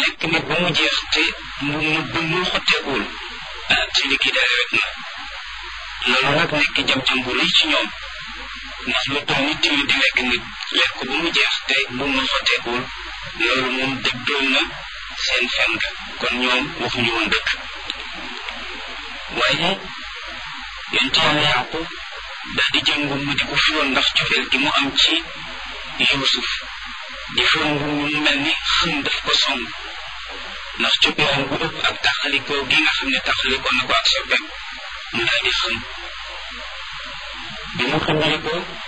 lekk nit ba mu jeex te mu mu mu xotteekuwul ah ci liquidaire rek na loolu nag nekk jam-jam bu rëy ci ñoom ndax lu toll nit tamit di lekk nit lekk ko ba mu jeex te bu mu xotteekuwul loolu moom dëggal na seen fen ga kon ñoom waxuñu woon dëkk waaye yonent yàlla Yaqub daal di jël ngum mi di ko fiwoon ndax cofeel gi mu am ci Yuusuf di fiwoon ngum mi mu mel ni xëm daf ko song ndax coppeeram bu ëpp ak taxalikoo gi nga xam ne taxalikoo na ko ak soppeem mu daal di xëm bi mu xëmbalikoo